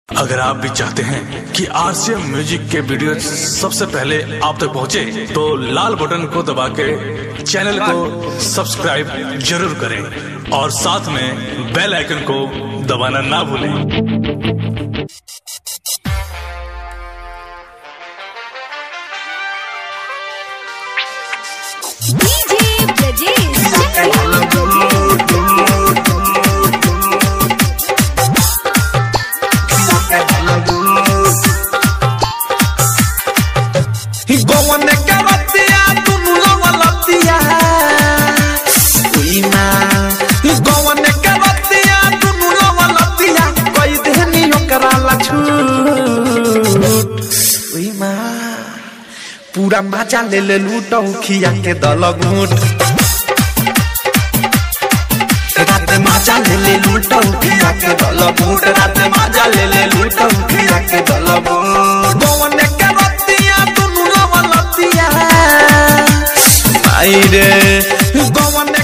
अगर आप भी चाहते हैं कि आरसीएम म्यूजिक के वीडियो सबसे पहले आप तक पहुंचे, तो लाल बटन को दबा के चैनल को सब्सक्राइब जरूर करें और साथ में बेल आइकन को दबाना ना भूलें DJ Brajesh. गवन के रतिया दुनु लवलतिया उई माँ गवन के रतिया दुनु लवलतिया कई देहनी ओकरा ला छूट उई माँ पूरा मजा ले ले लूटौ खिया के दल घूट रात मजा ले ले लूटौ खिया के दल घूट रात मजा ले ले लूटौ खिया के दल घूट गवन के रतिया दुनु लवलतिया आई रे गवन